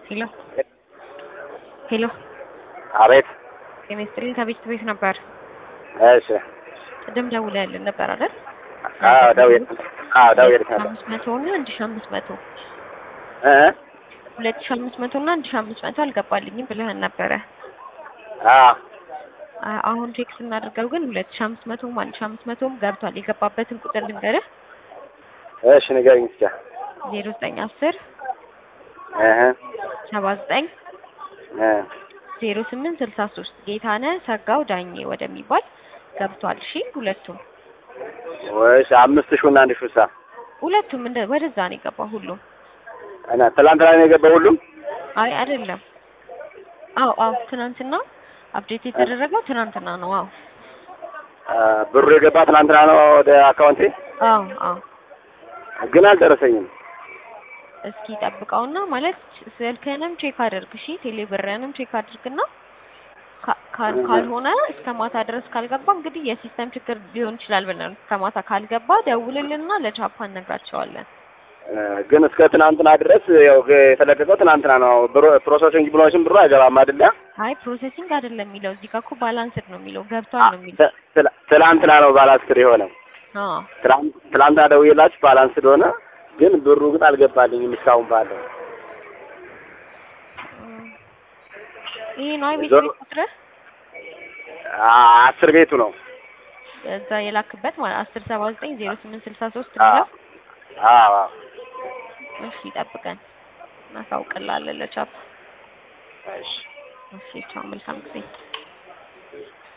ሄሎ ሄሎ አቤት። ጤና ይስጥልኝ ከቤት ቤት ነበር። እሺ። ቅድም ደውለህልን ነበር አይደል? አዎ ደውዬ አዎ ደውዬ ነበር። አምስት መቶ እና አንድ ሺህ አምስት መቶ እ ሁለት ሺህ አምስት መቶ እና አንድ ሺህ አምስት መቶ አልገባልኝም ብለህን ነበረ። አዎ አ- አሁን ቼክ ስናደርገው ግን ሁለት ሺህ አምስት መቶም አንድ ሺህ አምስት መቶም ገብቷል። የገባበትን ቁጥር ልንገርህ እሺ ንገሪኝ እስኪ። ዜሮ ዘጠኝ አስር እህ ሰባ ዘጠኝ እ ዜሮ ስምንት ስልሳ ሶስት ጌታነህ ሰጋው ዳኜ ወደሚባል ገብቷል። እሺ ሁለቱም ወይስ አምስት ሺህ እና አንድ ሺህ ሳ ሁለቱም እንደ ወደዛ ነው የገባው ሁሉም። እና ትላንትና ነው የገባው ሁሉም? አይ አይደለም። አዎ አዎ ትናንትና አፕዴት የተደረገው ትናንትና ነው። አዎ አ፣ ብሩ የገባ ትናንትና ነው ወደ አካውንቴ፣ አዎ አዎ ግን አልደረሰኝም። እስኪ ጠብቀውና ማለት ስልክህንም ቼክ አድርግ። እሺ ቴሌብርህንም ቼክ አድርግና ካ- ካል- ካልሆነ እስከ ማታ ድረስ ካልገባ እንግዲህ የሲስተም ችግር ሊሆን ይችላል ብለን እስከ ማታ ካልገባ ደውልልና ለቻፓ እነግራቸዋለን። እ፣ ግን እስከ ትናንትና ድረስ ያው የተለቀቀው ትናንትና ነው። ብሩ ፕሮሰሲንግ ብሎሽን ብሩ አይገባም አይደለ? አይ ፕሮሴሲንግ አይደለም የሚለው እዚህ ጋር እኮ ባላንስድ ነው የሚለው ገብቷል ነው የሚለው። ት- ትላ- ትላንትና ነው ባላንስድ የሆነው። አዎ ትላንት ትላንትና ደውዬላችሁ ባላንስድ ሆነ፣ ግን ብሩ ግን አልገባልኝም እስካሁን ባለው እም፣ ይሄ ነው የቤት ዞሮ- ቤት ቁጥርህ አ- አስር ቤቱ ነው። እዛ የላክበት ማለት አስር ሰባ ዘጠኝ ዜሮ ስምንት ስልሳ ሶስት አዎ የሚለው አዎ አዎ። እሺ ጠብቀን እናሳውቅልሃለን ለቻፓ። እሺ እሺ ቻው መልካም ጊዜ